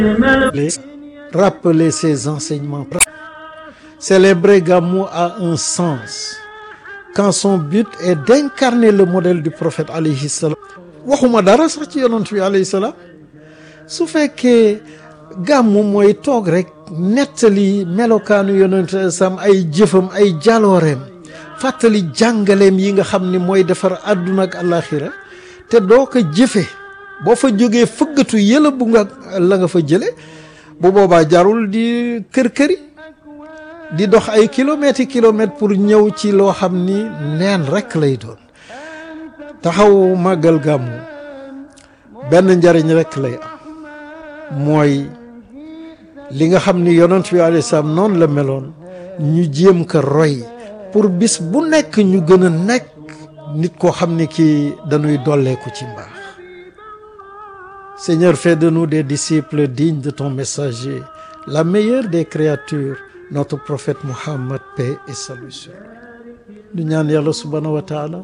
rappeler ses enseignements. Célébrer Gamou a un sens quand son but est d'incarner le modèle du prophète alayhi salam waxuma dara sax ci yonent bi alayhi salaam su fekkee gàmmu mooy toog rek nettali melokaanu yonent sam ay jëfam ay jalooreem fàttali jàngaleem yi nga xam ni mooy defar àdduna ak àllaaxira te doo ko jëfe boo fa jógee fëggatu yëla bu nga la nga fa jële bu boobaa jarul di kër-këri di dox ay kilomètres i kilomètres pour ñëw ci loo xam ni neen rekk lay doon taxaw màggal gàmmu benn njariñ rekk lay am mooy li nga xam ni yonent bi alayhi salaam noonu la meloon ñu jéem ko roy pour bis bu nekk ñu gën a nekk nit koo xam ni kii dañuy dolleeku ci mbaax Seigneur fais de nous des disciples dignes de ton messager la meilleure des créatures notre prophète Muhammad paix et salut sur lui ñu ñaan yàlla subhanahu wa taala